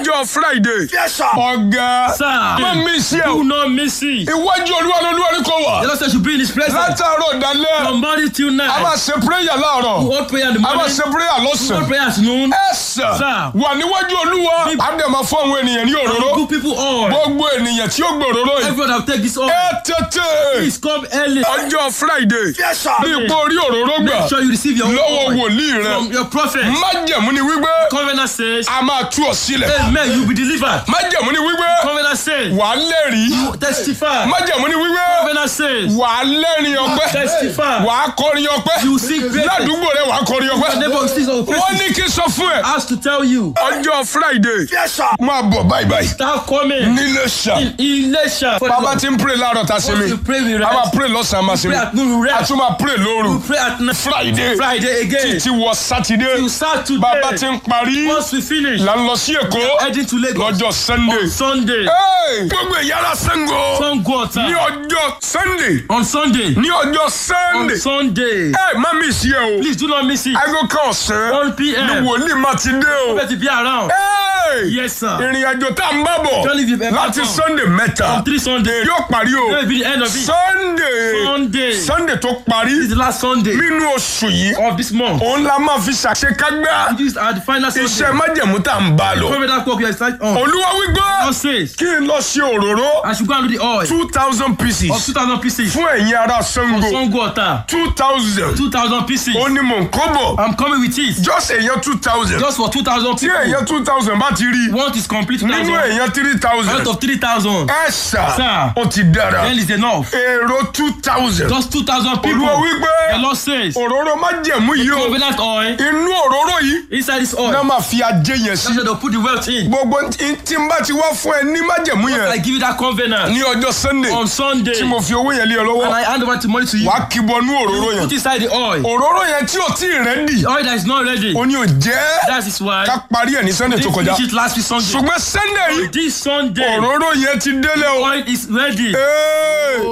ọjọ́ friday Yes, sir. ọ̀gá Sir. má mi sí ẹ Do o not miss it. iwájú olúwa lolúwa ní kò wà The Lord said you be in his presence látàárọ̀ dalẹ́ from morning till a máa night. ṣe prayer láàárọ̀ Hold prayer in the a máa morning. ṣe prayer Hold lọ́sàn-án prayer at noon. ẹ̀sà Sir. wà níwájú olúwa a dẹ̀ máa fún àwọn ènìyàn ní òróró Good people all. gbogbo ènìyàn tí ó gbòòrò yìí Everyone that take this off. ẹ tètè Please come early. ọjọ́ friday Yes, sir. ní ipò orí òróró gbà Make sure you receive your lọ́wọ́ oil wòlíì rẹ from your prophet. májẹ̀mú ni wípé Covenant says, a máa tú ọ sílẹ̀ Amen, you will be delivered. májẹ̀mú ni wípé Covenant says, wà á lẹ́rìí you testify. májẹ̀mú ni wípé Covenant says, wà á lẹ́rìn ọpẹ́ testify. wà á kọrin ọpẹ́ You sing praises. ládùúgbò rẹ wà á kọrin Your ọpẹ́ neighbor is still wọ́n ní kí n sọ fún ẹ Ask to tell you. ọjọ́ friday Yes, sir. máa bọ̀ báyìí báyìí Start coming. nílé ṣá Ilesha. bàbá ti ń pray láàárọ̀ tá a ṣe Once mi you pray with a máa rest. pray lọ́sàn-án máa ṣe mi Pray at noon with a rest. tún máa pray lóru Pray at night. friday Friday again. títí wọ sátidé You start bàbá ti today. ń parí Once we finish, là ń lọ sí èkó heading to Lagos. lọ́jọ́ sunday. Sunday. Hey! gbogbo ìyára sango Sango ní Ota. ọjọ́ sunday On Sunday. ní ọjọ́ On sunday Sunday. ẹ má mi sí ẹ o Please do not miss it. aago kan ọ̀sán 1 p.m. ni wòlíì má ti dé o Better be around. Hey! Yes, sir. ìrìn àjò tá a ń bá bọ̀ Don't leave it láti back on. sunday mẹ́ta On three Sunday. yóò parí o That will be the end of it. sunday Sunday. sunday tó This parí is the last Sunday nínú oṣù yìí of this month. òun la máa fi ṣàṣekágbá This is our the final iṣẹ́ Sunday. májẹ̀mú tá a ń bá lọ Cover that work you are starting on. olúwa wípé God says, kí n lọ ṣe òróró I should go and do the oil two thousand pieces of 2,000 pieces. fún ẹ̀yin ará sango Sango Ota. two thousand 2,000 pieces. ó ní mò ń kó bọ̀ I'm coming with it. just èèyàn two thousand Just for 2,000 tí people. èèyàn two thousand bá ti rí One is complete nínú 2,000. èèyàn three Out thousand of 3,000. ẹ ṣá Sir. ó ti dára Then is enough. èrò two thousand Just 2,000 people. olúwa The wípé Lord says, òróró májẹ̀mú yìí o covenant oil inú òróró yìí inside this náà oil. máa fi ajé yẹn sí That's why they'll put the wealth in. gbogbo tí tí n bá ti wá fún ẹ ní májẹ̀mú I yẹn give you that covenant ní ọjọ́ sunday on Sunday. tí mo fi owó yẹn lé ọ And lọ́wọ́ I hand over the money to you. wàá kíbọnú òróró yẹn Put inside the oil. òróró yẹn tí ò tí ì rẹ́dì The oil that is not ready. ó ní ò jẹ́ That is why ká parí ẹ̀ ní sunday we tó kọjá finish it last week Sunday. ṣùgbọ́n sunday yìí This Sunday, òróró yẹn ti délé o oil is ready. Ee,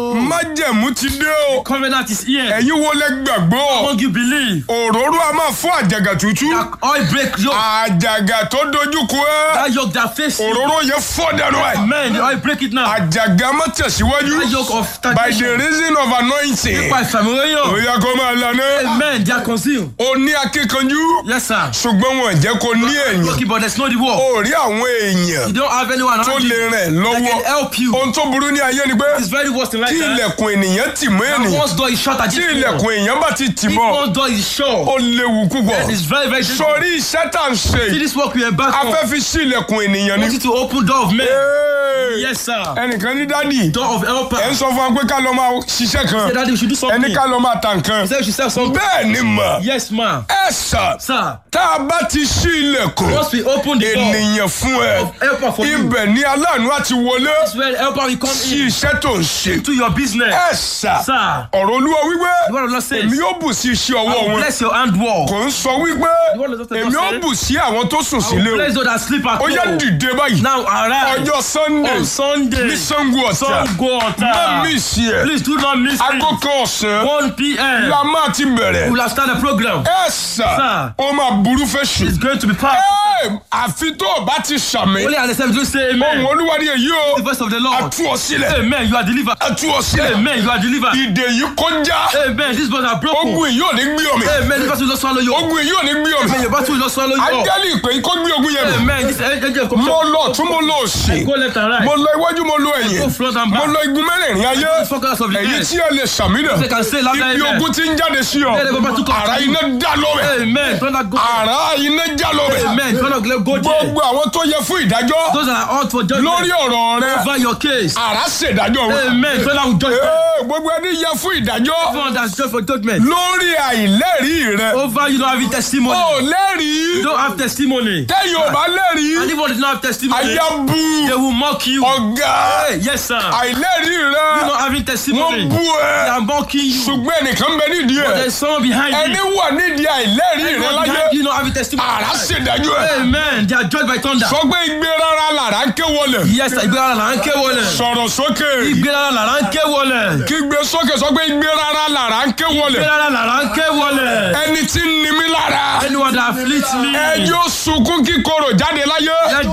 májẹ̀mú ti dé o Covenant is here. ẹ̀yin wo lẹ gbàgbọ́ Won't you believe? òróró a máa fún àjàgà tútù That oil break yoke. àjàgà tó dojúkọ ẹ That yoke that face you. òróró yẹn fọ́ dànù ẹ̀ Man, the oil break it now. àjàgà má tẹ̀síwájú That yoke of by the stagnation. reason of anointing Nípa ìfàmìlóyún. ó yẹ kó máa lànà Amen, they are concealed. ó ní akíkanjú Yes, sir. ṣùgbọ́n wọn jẹ́ kó ní ẹ̀yìn Okay, but there's no the war. ó rí àwọn èèyàn You don't have anyone tó around lè you rìn that lọ́wọ́ can help you. ohun tó burú ní ayé ni pé It's very worse in life. tí eh? ilẹ̀kùn ènìyàn tì mọ́ And ènìyàn once door is shut, I tí just ilẹ̀kùn èèyàn bá ti tì If mọ́ one door is shut, ó léwu púpọ̀ it's very, very dangerous. sórí iṣẹ́ tá à ń ṣe See this work we are back a on. fẹ́ fi sí ilẹ̀kùn ènìyàn I ni. want you to open door of men. Hey! Yes, sir. ẹnìkan ní dádì Door of helper. ẹ ń sọ fún wa pé ká lọ máa ṣiṣẹ́ kan Say, Daddy, we should do something. ẹni ká lọ máa ta nǹkan Say we should sell something. bẹ́ẹ̀ ni mà Yes, ma. ẹ sà Sir, tá a bá ti ṣí ilẹ̀kùn once we open the door ènìyàn fún ẹ of helper for you, ibẹ̀ ni aláàánú àti wọlé that's where helper will come sí in iṣẹ́ tó ń ṣe to your business. ẹ sà Sir, ọ̀rọ̀ olúwa wípé the word of the Lord says, èmi yóò bù sí iṣẹ́ I ọwọ́ will wọn bless your handwork. kò ń sọ wípé word of the Lord èmi yóò says, bù sí àwọn tó sùn I sílé will o bless those that sleep at ó yá home. dìde báyìí Now arise ọjọ́ sunday on Sunday. ní sango ọ̀tà Sango má Ota. mí sí ẹ Please do not miss aago it. kan ọ̀sán 1 p.m. la máa ti bẹ̀rẹ̀ We will have started the program. ẹ sà Sir. ó máa burú fẹ́ sùn. It's going to be packed. Ẹ, àfi tó o bá ti sàmì Only at the same time, say ohun amen. olúwa ni èyí o The voice of the Lord. a tú ọ sílẹ̀ Amen. You are delivered. a tú ọ sílẹ̀ Amen. You are delivered. ìdè yìí kọjá Amen. These bones are broken. ogun yìí ò ní gbé ọmọ Amen. This battle will not swallow you. ogun yìí ò ní gbé ọmọ Amen. Your battle will not swallow you up. ángẹ́lì ìpè yìí kó gbé ogun yẹn mi Amen. This angel of mo commission. lọ tún mo lọ òsì Go left and right. mo lọ iwájú mo lọ ẹ̀yìn Go front and mo back. lọ igun mẹ́rẹ̀ẹ̀rin ayé The focus of the èyí earth. tí ẹ lè sàmì náà They can say loud ibi amen. ogun ti ń jáde sí ọ Let the battle come àrá to you. iná dá lọ́wẹ̀ Amen. Don't not go. àrá iná já lọ́wẹ̀ Amen. Don't not go there. gbogbo àwọn tó yẹ fún ìdájọ́ Those that are out for judgment. lórí ọ̀rọ̀ rẹ Over your case. àrá ṣèdájọ́ wọn. Amen. Don't not judge. Ee, gbogbo ẹni yẹ fún ìdájọ́ Everyone that's judged for judgment. lórí àìlẹ́rìí rẹ. Over you don't have testimony. o You lẹ́rìí don't have testimony. tẹ́yìn ò bá And lẹ́rìí if one does not have testimony, àyà bu they will mock you. ọ̀gá Hey, yes, sir. àìlẹ́rìí You rẹ not having wọ́n testimony. bú They ẹ are mocking you. ṣùgbọ́n ẹnìkan bẹ nídìí But ẹ there's someone behind ẹni you. wà nídìí àìlẹ́rìí rẹ Everyone láyé behind you not having testimony. àrá ṣèdájọ́ ẹ Amen. They are judged by thunder. sọ pé igbe rárá làrá ń ké wọlé Yes, sir. Ìgbéra là ń ké wọlé. sọ̀rọ̀ sókè Ìgbéra là ń ké wọlé. kígbe sókè sọ pé igbe rárá làrá ń ké wọlé Ìgbéra là ń ké wọlé. ẹni tí ń ni mí lára Anyone that afflicts me. ẹjọ́ sunkún kíkorò jáde láyé